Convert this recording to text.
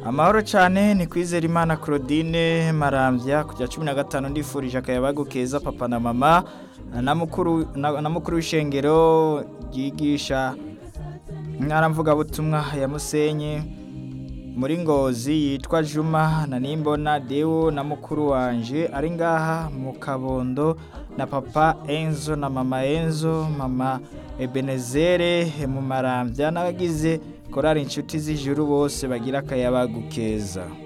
amahoro cyane ni kwizera imana claudine marambya kujya cumi na gatanu ndifurije akayabagu keza papa na mama na mukuru na na mukuru w'ishengero ryigisha mwaramvugabutumwa ya musenyi muri ngozi yitwa juma na nimbona dewo na mukuru wanje ari ngaha mu kabondo na papa enzo na mama enzo mama ebenezere mu marambya n'abagize korari inshuti z'ijuru bose bagira akayabagu keza